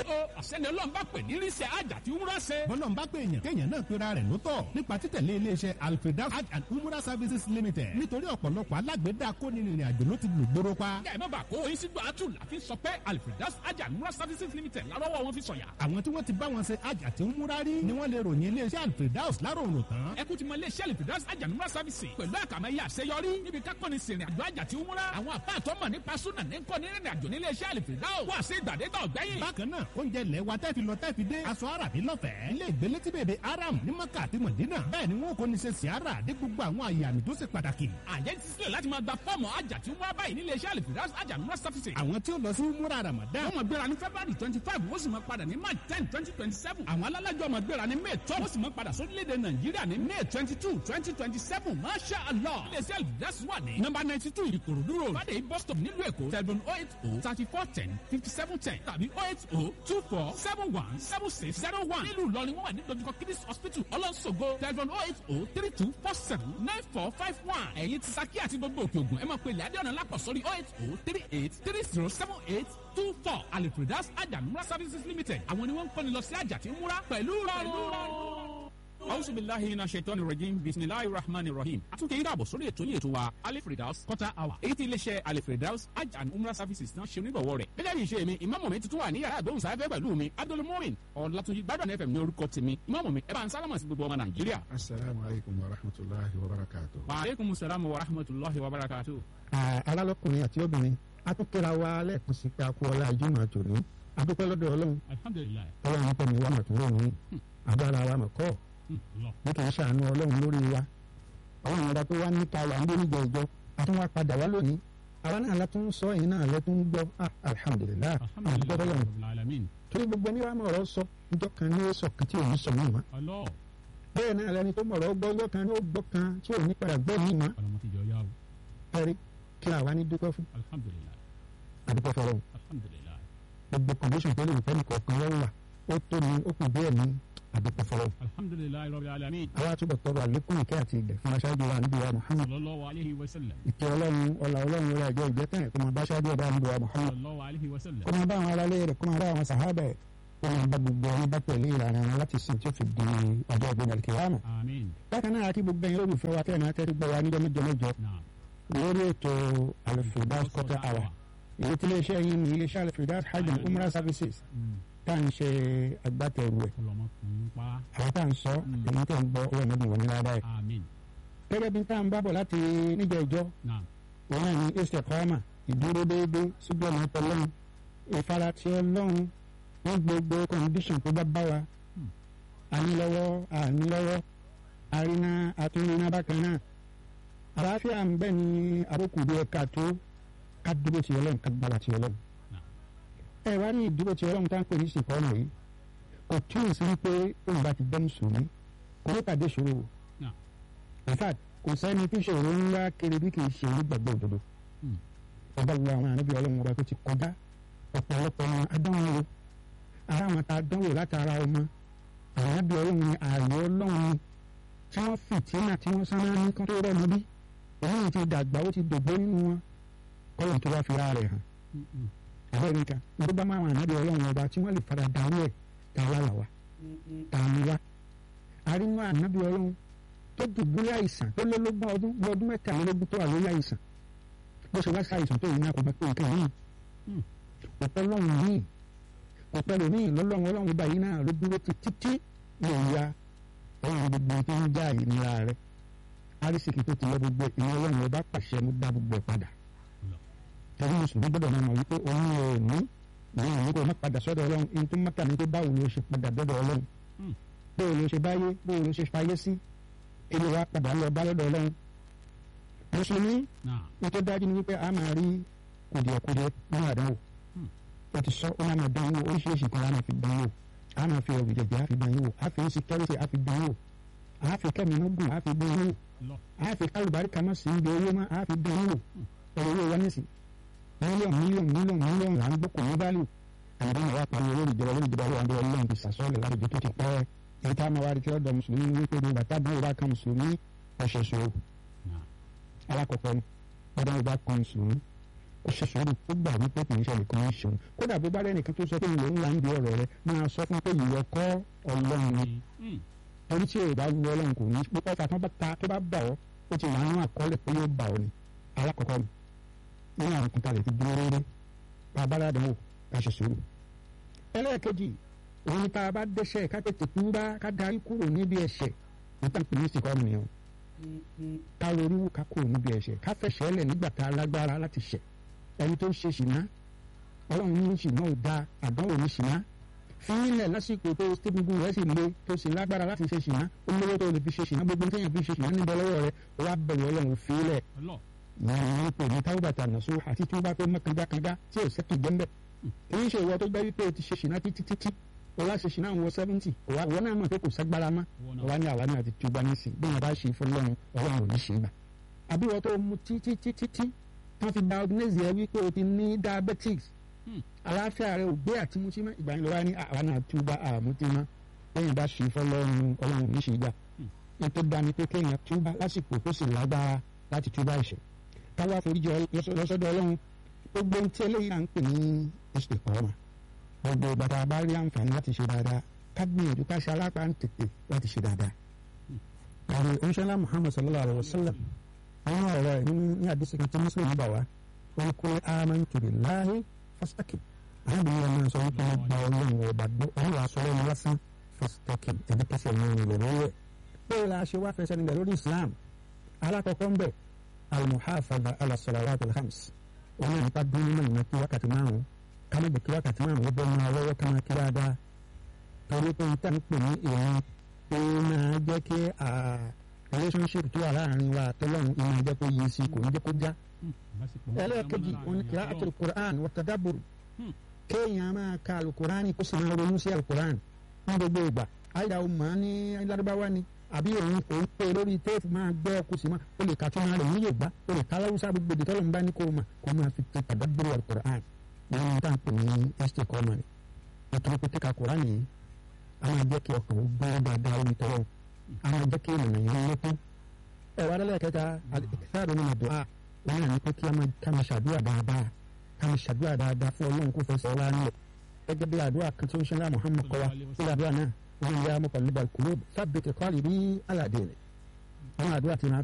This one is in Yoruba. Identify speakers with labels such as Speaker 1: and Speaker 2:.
Speaker 1: o àṣẹni ọlọ́run bá pè ní ríṣẹ́ àjà tí wúrà ṣe.
Speaker 2: bọ́lọ́n bá pè èèyàn kéèyàn náà pera rẹ̀ lótọ̀ nípa títẹ̀lé iléeṣẹ́ alfredas hajj and umrah services limited nítorí ọ̀pọ̀lọpọ̀ alágbèédá kónírìnrìn àjò ló ti lù gbóró pa.
Speaker 1: kẹ́ ẹ má bàa kó oyin sígbà àtù láfi sọ pé alfredas àjà múra services limited lárọ́wọ́ wọn fi sọ̀yà.
Speaker 2: àwọn tí wọ́n ti bá wọn ṣe hajj àti umrah rí ni wọ́n lè ròyìn iléeṣẹ́ alfredas láròrò tán.
Speaker 1: ẹ kú ti mọ iléeṣẹ́ alfredas àjà múra services pẹ̀lú àkàmẹ́yẹ àṣeyọrí níbi kákọ́ni sìnrìn àjò àjà tí umrah àwọn àpá àtọ́mọ̀ nípa súnà ní kọ́ni rìnrìn àjò nílé iṣẹ́ alfredas wà sí ìgbàdégbà ọ̀gbẹ́yìn.
Speaker 2: bákan náà oúnjẹ ilẹ̀ wa tẹ́ fi lọ tẹ́ fi dé aṣọ àràbí lọ́fẹ̀ẹ́ ilé ìgbélé tí bèbè aram ní maka àti mọ̀dínà bẹ́ẹ̀ ni wọn kò ní ṣe siara dé gbogbo àwọn àyè àmì tó ṣe pàtàkì.
Speaker 1: àjẹ́ ti sílẹ̀ láti máa gba fọ́ọ̀mù àjà tí umrah báyìí nílé iṣẹ́ alfredas àjà múra services.
Speaker 2: àwọn tí ó lọ sí múra ramadan
Speaker 1: wọ́n máa gbéra ní february twenty five wọ́n sì máa padà ní march ten twenty twenty seven àwọn alálàjọ máa gbéra ní may twelve wọ́n sì máa padà sórílẹ̀-èdè nàìjíríà ní may twenty two twenty twenty seven masha allah iléeṣẹ́ alfredas wà ní number ninety two ìkòròdú road fàdé bus stop nílùú èkó telephone oh eight oh thirty four ten fifty seven ten tàbí oh eight oh two four seven one seven six zero one nílùú ìlọrin wọ́n wà ní dojúkọ kidis hospital ọlọ́sọ̀gbọ̀ telephone oh eight oh three two four seven nine four five one ẹ̀yin ti saki àti gbogbo òkè ògùn ẹ máa pe ilẹ̀ adéọ̀nà lápọ̀ sórí oh eight oh three eight three zero seven eight two four alifredas ajamura services limited àwọn ni wọ́n ń kọ́ni lọ sí àjà tí ń múra pẹ̀lú rọrùn. Auzu billahi minash shaitani rajim bisimilahi rahmani rahim. Àtúnkè yín dàbọ̀ sórí ètò yìí ètò wa Alifredaus quarter hour. Èyí tí iléeṣẹ́ Alifredaus Hajj and Umrah services náà ṣe onígbọ̀wọ́ rẹ̀. Gẹ́gẹ́ bí ìṣe mi, ìmáàmù mi tuntun wà ní yàrá ìgbóhùnsáfẹ́ pẹ̀lú mi. Abdul Mumin Ọ̀làtúnjì Gbádùn FM ní orúkọ tèmi. Ìmáàmù mi ẹ bá ń sálámà sí gbogbo ọmọ Nàìjíríà.
Speaker 3: asalaamu aleykum wa rahmatulahi wa barakatu.
Speaker 1: Wa aleykum salaam wa rahmatulahi wa barakatuh.
Speaker 4: alálọ́kùnrin àti obìnrin a tún kíra wa lẹ́ẹ̀kan sí pé a kú ọlá ìjùmọ̀ àtòní adúpẹ́ lọ́dọ̀ ọlọ́run
Speaker 1: Alhamdulilayi.
Speaker 4: ọlọ́run nípa mi wà mọ̀túnrò ní agbára wa mọ̀ kọ́ bí kì í ṣàánú ọlọ́run lórí wa ọlọ́run ọba tó wá níta wà ń lórí ìjọ a tún wá padà wá lónìí àwa náà la tún sọ yìí náà lẹ tún gbọ́ ah alihamudulilayi àdúgbò ọlọ́run
Speaker 1: Alamin.
Speaker 4: torí gbogbo ẹni wàá mọ̀rọ̀ sọ ìjọ kan ní ó sọ kan tí ò ní sọ mọ́ mọ́
Speaker 1: Allah.
Speaker 4: bẹ́ẹ̀ náà lẹni tó mọ̀rọ̀ gbọ́ ìjọ kan ní ó gbọ́ kan tí ò ní padà gbọ́ yìí mọ́
Speaker 1: Ọlọ́mọ ti jọ yá o.
Speaker 4: ẹ̀rí kí àwa ní dúpẹ́ fún
Speaker 1: Alhamdulilayi.
Speaker 4: àdúgbò fọlọ́run
Speaker 1: Alhamdulilayi.
Speaker 4: gbogbo condition tó lè fẹ́ nìkan kan wọ́n wà ó tó ní ó kù díẹ̀ ní àdúgbò fọlọ́run.
Speaker 1: Alhamdulilayi rabbil alamin.
Speaker 4: àwa túbọ̀ tọrọ àlékún ìkẹ́ àti ìgbẹ́ fún aṣáájú wa níbi wa Muhammad
Speaker 1: Sallallahu alayhi wa sallam.
Speaker 4: ìkẹ́ ọlọ́run ọlá ọlọ́run orí ẹjọ́ ìjẹ́ tán kó máa bá aṣáájú ọba níbi wa Muhammad
Speaker 1: Sallallahu alayhi wa sallam.
Speaker 4: kó máa bá àwọn aráalé rẹ̀ kó máa bá àwọn sàhábà ẹ̀ kó máa bá gbogbo ẹni bá tẹ̀lé ìlànà wọn láti sìn tí ó fi di ọjọ́ ìgbéga kìláàmù.
Speaker 1: Amin.
Speaker 4: bákan náà àti gbogbo ẹ̀yin olùfẹ́ wa tẹ̀ náà tẹ́tí gbọ́ wa níjọ́ mẹ́jọ mẹ́jọ
Speaker 1: Naam.
Speaker 4: lórí ètò Al-Firdaus quarter hour èyí tí iléeṣẹ́ yìí ní iléeṣẹ́ Al-Firdaus hajj and umrah services
Speaker 1: Mm.
Speaker 4: tá à ń ṣe agbátẹrù ẹ̀
Speaker 1: Ọlọ́mọ kùn ún pa.
Speaker 4: àwọn tá à ń sọ èyí tẹ̀ ń gbọ́ owó ẹ̀mọ́dún wọn ní ládàá ẹ̀.
Speaker 1: Amin.
Speaker 4: gẹ́gẹ́ bí tá à ń bábọ̀ láti níjọ ìjọ
Speaker 1: Naam.
Speaker 4: òun náà ní istiqama ìdúró déédéé síbi ọ̀nà ọlọ́run ìfaratì ọlọ́run wọ́n gbogbo kọ́ndíṣàn tó bá bá wa ànílọ́wọ́ ànílọ́wọ́ àríná àtúnríná bákan náà àlàáfíà ń bẹ ní àbókù bí ẹ̀ka tó ká dúró ti ọlọ́run ká gbára ti ọlọ́run ẹ wá ní ìdúró ti ọlọ́run tá à ń pè ní ìsìnkọ́nà yìí kò túmọ̀ sí wípé òun bá ti bẹ́ mùsùlùmí kò ní pàdé ìṣòro o
Speaker 1: Naam.
Speaker 4: in fact kò sẹ́ni tí ìṣòro ńlá kiri bí kì í ṣe onígbàgbọ́ òdodo
Speaker 1: Mm.
Speaker 4: ọba wo àwọn ànábì ọlọ́run ọba tó ti kọjá ọ̀pọ̀lọpọ̀ wọn adánwò wo ara wọn ta dánwò látara ọmọ ànábì ọlọ́run ni ààyè ọlọ́run ni tí wọ́n fìtínà tí wọ́n sáná ní kán tó rọ́ọ̀mù bí òun ti dàgbà ó ti dògbó nínú wọn kọ́lọ̀ tó wá fi ra rẹ̀ hàn
Speaker 1: Mm-mm.
Speaker 4: ẹ̀bẹ́ nìkan ló bá máa wọn ànábì ọlọ́run ọba tí wọ́n lè fara dàrú ẹ̀ tá a wá là wá tá a mú wá arínú ànábì ọlọ́run tó dùbúlẹ̀ àìsàn tó lé lógún ọdún bí ọdún mẹ́tàlélógún tó wà lórí àìsàn bó ṣe wá sí àìsàn tó yìí ní àkọ́bá pé nǹkan yìí kò pẹ́ lọ́run yìí kò pẹ́ lómi lọ́lọ́run ọlọ́run ọba yìí náà ló dúró ti títí lè ya ọlọ́run gbogbo tó ń já ìnira rẹ̀ arísìkì tó ti lọ gbogbo ìní ọlọ́run ọba pàṣẹ mú dá gbogbo ẹ̀ padà tẹ̀lé mùsùlùmí gbọ́dọ̀ máa mọ̀ wípé òun ò ní ìyẹn òun kò má padà sọ́dọ̀ ọlọ́run ní tó mọ́tà ní tó báwo ló ṣe padà dọ́dọ̀ ọlọ́run
Speaker 1: Mm.
Speaker 4: bóò ló ṣe báyé bóò ló ṣe fayé sí èlò wa padà lọ bá lọ́dọ̀ ọlọ́run mùsùlùmí
Speaker 1: Naam.
Speaker 4: ní tó dájú ni wípé a máa rí kùdìẹ̀kùdìẹ̀ nínú àdánwò
Speaker 1: Hmm.
Speaker 4: ó ti sọ ó máa máa dán wò oríṣiríṣi kan láti fi dán wò a máa fi ẹ̀rù jẹ̀jẹ̀ á fi dán wò a fi insecurity á fi dán wò a fi kẹ́mi lógún á fi dán wò
Speaker 1: Lọ.
Speaker 4: a fi kálùbárí kan mọ́ sí ibi owó mọ́ a fi dán wò ọ̀rọ̀ owó wa nísì mílíọ̀nù mílíọ̀nù mílíọ̀nù mílíọ̀nù là ń gbọ́ kò ní báàlù àyàbá máa wá pariwo lórí ìjọba lórí ìjọba lórí ọlọ́run ti sàsọ́ọ̀lẹ̀ lárugẹ tó ti pẹ́ èyí tá a máa wá rí tí ọ̀dọ̀ mùsùlùmí ní wípé ní bàtà bí ìwà kan mùsùlùmí ọ̀ṣẹ̀ṣẹ̀ o
Speaker 1: Naam.
Speaker 4: alákọ̀ọ́kọ́ ni bàtà ìwà kan mùsùlùmí ó ṣe sùúrù ó gbà wípé kì í ṣe nìkan ń ṣeun kódà bó bá rẹ nìkan tó sọ pé ìlú ńlá ń di ọ̀rọ̀ rẹ máa sọ fún pé ìwọ kọ́ ọlọ́run ni torí tí èrò bá wu ọlọ́run kò ní pípọ́ ọ̀fà tó bá ta tó bá bà ọ́ ó ti wà nínú àkọọ́lẹ̀ pé yóò bà ọ́ ni alákọ̀ọ́kọ́ ni nínú àwọn kúta rẹ̀ ti dúró rere bá a bá rádàn wò ká ṣe sùúrù. ẹlẹ́ẹ̀kejì òun ni tá a bá dẹ́ṣẹ̀ ká tètè kú bá ká darí kúrò níbi ẹ̀ṣẹ̀ níta pè ní ìsìnkọ́ mi o ká ronú wò ká kúrò níbi ẹ̀ṣẹ̀ ká fẹ̀ṣẹ̀ lẹ̀ nígbà tá a lágbára láti ṣẹ̀ ẹni tó ń ṣe ṣìnà ọlọ́run ní ṣìnà ò da àdánwò ní ṣìnà fílẹ̀ lásìkò tó gbogbo rẹ̀ sì le tó sì lágbára láti ṣe ṣìnà olówó tó lè fi ṣe ṣìnà gbogbo téèyàn fi ṣe ṣìnà níbẹ̀ lọ́wọ́ rẹ̀ wá bẹ̀rẹ̀ ọlọ́run fílẹ̀ ìyẹn pè ní táwùbàtà nàṣó àti tí wọ́n bá fẹ́ mọ́ kanjákanjá tí ò sẹ́kì jẹ́ńbẹ̀ èyí ṣe ìwọ tó gbẹ́ wípé o ti ṣe ṣìnà títí títí o wá ṣe ṣìnà àwọn seventy ìwọ náà mọ̀ pé kò ságbára mọ́ ọ̀wá ní àwa náà ti túbọ̀ ní sí bí wọ́n bá ṣe fún lọ́run ọlọ́run ò ní ṣe gbà àbí wọ́n tó mu títí títí tí wọ́n fi diagnose ẹ wípé o ti ní diabetics àlàáfíà rẹ ò gbé àtìmútí mọ́ ìgbà yẹn lọ́wọ́ ní àwa náà túbọ̀ àmútí mọ́ lẹ́yìn bá ṣe fọlọ́run ọlọ́run ní ṣe gbà ní tó dá ní pé kéèyàn túbọ̀ lásìkò tó sì lágbára láti túbọ̀ ẹ̀ṣẹ̀ káwá foríjì lọ́sọ̀dọ̀ ọlọ́run gbogbo ohun tí eléyìí à ń pè ní istiqama gbogbo bàtà bá rí àǹfààní láti ṣe dáadáa ká gbìyànjú ká ṣe alápá ń tètè láti ṣe dáadáa. àwọn oníṣẹ́lá muhammad sallallahu alayhi wa sallam àwọn ọ̀rọ̀ ẹ̀ nínú ní àdìsí kan tí muslim bá wá wọn kó amantu billahi fastaqim àwọn ìbílẹ̀ náà sọ wípé wọ́n gba ọlọ́run ọba gbọ́ àwọn wàá sọ lẹ́nu lásán fastaqim ẹ̀dí pẹ́sẹ̀ ní ìlẹ̀ lọ́wọ́ ẹ̀ bẹ́ẹ̀ la ṣe wá fẹsẹ̀ níbẹ̀ lórí islam alákọ̀ọ́kọ́ ń bẹ̀ almuhafaza ala salawat alhams wọn náà nípa dúró nínú ìmọ̀ kí wákàtí márùn-ún ká má jẹ́ kí wákàtí márùn-ún ó bọ́ máa lọ́wọ́ ká máa kí dáadáa torí pé n tàn pè ní ìrìn ó máa jẹ́ kí relationship tó wà láàrin wa àtọ́lọ́run ìmọ̀ jẹ́ kó yé sí kò ní jẹ́ kó já. ẹlẹ́ẹ̀kejì wọn ni kìlá àti alukur'an wa tadabbur kéèyàn máa ka alukur'an kó sì máa ronú sí alukur'an ní gbogbo ìgbà àyà ó máa ní lárúbáwá ni àbí òun kò ń pè lórí téèpù máa gbọ́ ọkùnrin sí máa ó lè ka tó máa rẹ̀ ní yorùbá ó lè ka láwùsá gbogbo ìdíkọ́ ló ń bá ní kó máa kó máa fi ti tadabbur alukur'an wọn ní táwọn pè ní ẹsẹ̀ kọ́ ọmọ rẹ̀ nítorí pé kíka kur'an yìí a máa jẹ́ kí ọkàn ó gbọ́ dáadáa orí tọ́lọ́ a máa jẹ́ kí ènìyàn yẹn lékún ẹ wá dálẹ́ kẹta ìsáàdùn nínú àdúrà wọn náà ní pé kí a máa ṣàdúrà dáadáa ká máa ṣàdúrà dáadáa fún ọlọ́run kó fẹsẹ̀ ọlá nílẹ̀ gẹ́gẹ́ bí àdúrà kan tó ń ṣe ńlá Muhammad kọ́ wa sí àdúrà náà wọn yà mọ́ pẹ̀lú balùkùlù sábẹ́tẹ̀ kọ́lì bí aládé rẹ̀ àwọn àdúrà ti máa